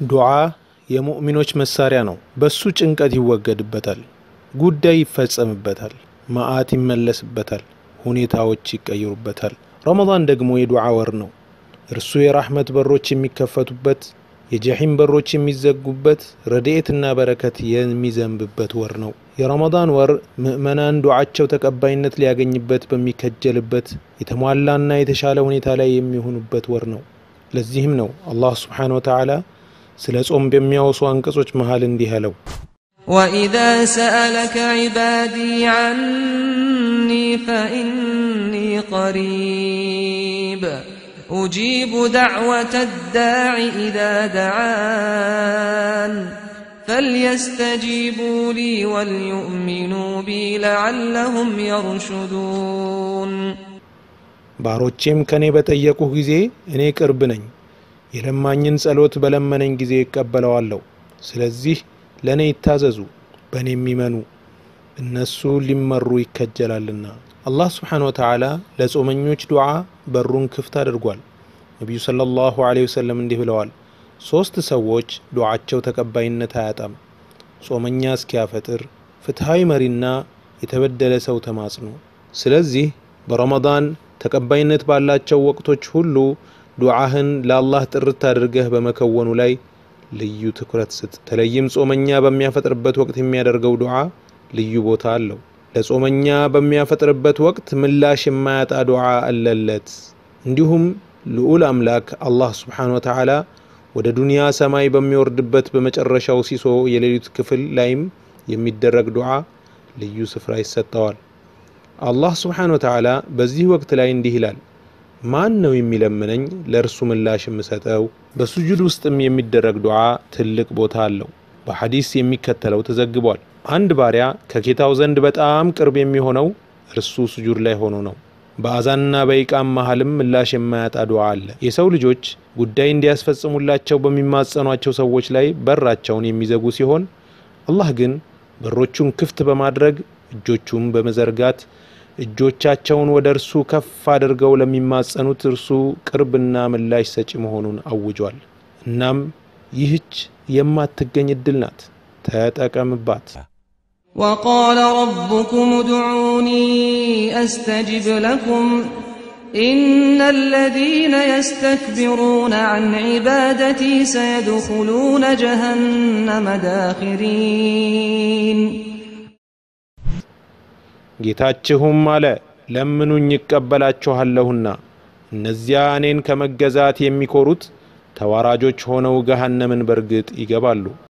ዱዓ የሙእሚኖች መሳሪያ ነው። በሱ ጭንቀት ይወገድበታል፣ ጉዳይ ይፈጸምበታል፣ መዓት ይመለስበታል፣ ሁኔታዎች ይቀይሩበታል። ረመዳን ደግሞ የዱዓ ወር ነው። እርሱ የራሕመት በሮች የሚከፈቱበት፣ የጀሒም በሮች የሚዘጉበት፣ ረድኤትና በረከት የሚዘንብበት ወር ነው። የረመዳን ወር ምእመናን ዱዓቸው ተቀባይነት ሊያገኝበት በሚከጀልበት የተሟላና የተሻለ ሁኔታ ላይ የሚሆኑበት ወር ነው። ለዚህም ነው አላህ ስብሓነሁ ወተዓላ ስለ ጾም በሚያወሱ አንቀጾች መሃል እንዲህ አለው ወኢዛ ሰአለከ ዒባዲ ዐኒ ፈኢኒ ቀሪብ ኡጂቡ ደዕወተ ዳዕ ኢዛ ደዓን فليستجيبوا لي وليؤمنوا بي لعلهم يرشدون ባሮቼም ከኔ በጠየቁህ ጊዜ እኔ ቅርብ ነኝ፣ የለማኝን ጸሎት በለመነኝ ጊዜ እቀበለዋለሁ። ስለዚህ ለእኔ ይታዘዙ፣ በእኔ የሚመኑ እነሱ ሊመሩ ይከጀላልና። አላህ ስብሓነ ወተዓላ ለጾመኞች ዱዓ በሩን ክፍት አድርጓል። ነቢዩ ሰለላሁ ዐለይሂ ወሰለም እንዲህ ብለዋል ሦስት ሰዎች ዱዓቸው ተቀባይነት አያጣም። ጾመኛ እስኪያፈጥር፣ ፍትሐዊ መሪና የተበደለ ሰው ተማጽኖ። ስለዚህ በረመዳን ተቀባይነት ባላቸው ወቅቶች ሁሉ ዱዓህን ለአላህ ጥርት አድርገህ በመከወኑ ላይ ልዩ ትኩረት ስጥ። በተለይም ጾመኛ በሚያፈጥርበት ወቅት የሚያደርገው ዱዓ ልዩ ቦታ አለው። ለጾመኛ በሚያፈጥርበት ወቅት ምላሽ የማያጣ ዱዓ አለለት። እንዲሁም ልዑል አምላክ አላህ ስብሓነ ወተዓላ ወደ ዱንያ ሰማይ በሚወርድበት በመጨረሻው ሲሶ የሌሊት ክፍል ላይም የሚደረግ ዱዓ ልዩ ስፍራ ይሰጠዋል። አላህ ስብሓነ ወተዓላ በዚህ ወቅት ላይ እንዲህ ይላል፣ ማን ነው የሚለምነኝ ለእርሱ ምላሽ የምሰጠው? በሱጁድ ውስጥም የሚደረግ ዱዓ ትልቅ ቦታ አለው። በሐዲስ የሚከተለው ተዘግቧል። አንድ ባሪያ ከጌታው ዘንድ በጣም ቅርብ የሚሆነው እርሱ ሱጁድ ላይ ሆኖ ነው። በአዛንና በኢቃም መሃልም ምላሽ የማያጣ ዱዓ አለ። የሰው ልጆች ጉዳይ እንዲያስፈጽሙላቸው በሚማጸኗቸው ሰዎች ላይ በራቸውን የሚዘጉ ሲሆን አላህ ግን በሮቹን ክፍት በማድረግ እጆቹን በመዘርጋት እጆቻቸውን ወደ እርሱ ከፍ አድርገው ለሚማጸኑት እርሱ ቅርብና ምላሽ ሰጪ መሆኑን አውጇል። እናም ይህች የማትገኝ እድል ናት፣ ተጠቀምባት። وقال ربكم ادعوني أستجب لكم إن الذين يستكبرون عن عبادتي سيدخلون جهنم داخرين ጌታችሁም አለ ለምኑኝ ይቀበላችኋለሁና እነዚያ እኔን ከመገዛት የሚኮሩት ተዋራጆች ሆነው ገሃነምን በርግጥ ይገባሉ።